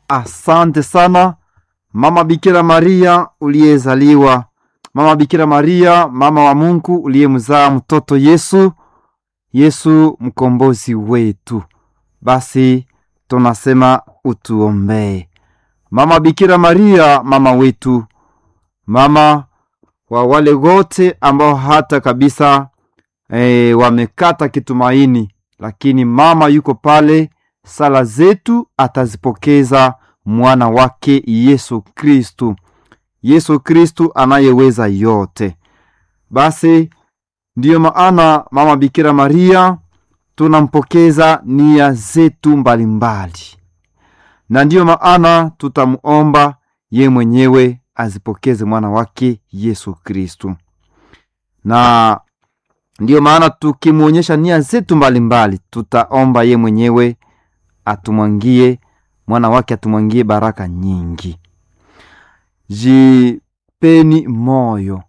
asante sana mama Bikira Maria uliyezaliwa, mama Bikira Maria, mama wa Mungu uliyemzaa mtoto Yesu, Yesu mkombozi wetu. Basi tunasema utuombee. Mama Bikira Maria, mama wetu, mama wa wale wote ambao hata kabisa e, wamekata kitumaini, lakini mama yuko pale, sala zetu atazipokeza mwana wake Yesu Kristu, Yesu Kristu anayeweza yote. Basi ndiyo maana mama Bikira Maria tunampokeza nia zetu mbalimbali, na ndiyo maana tutamuomba ye mwenyewe azipokeze mwana wake Yesu Kristu, na ndiyo maana tukimwonyesha nia zetu mbalimbali, tutaomba ye mwenyewe atumwangie mwana wake atumwangie baraka nyingi. Jipeni moyo,